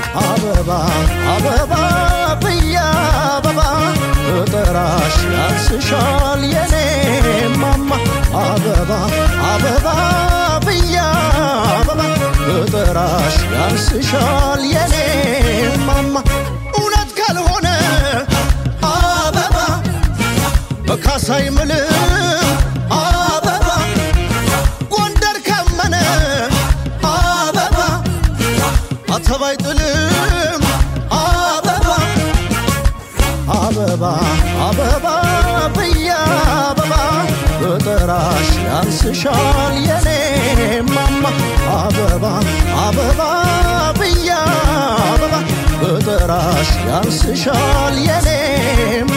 አበባ አበባ ብያ አበባ እጠራሽ ያንስሻል የኔ ማማ አበባ አበባ ብያ አበባ እጠራሽ ያንስሻል የኔ ማማ እውነት ካልሆነ አበባ በካሳይ ምልም አበባ ጎንደር ካመነ አበባ አተባይ ጥልም አበባ አበባ አበባ ብያ አበባ እጠራሽ ያንስሻል የኔ ማማ አበባ አበባ ብያ አበባ እጠራሽ ያንስሻል የኔ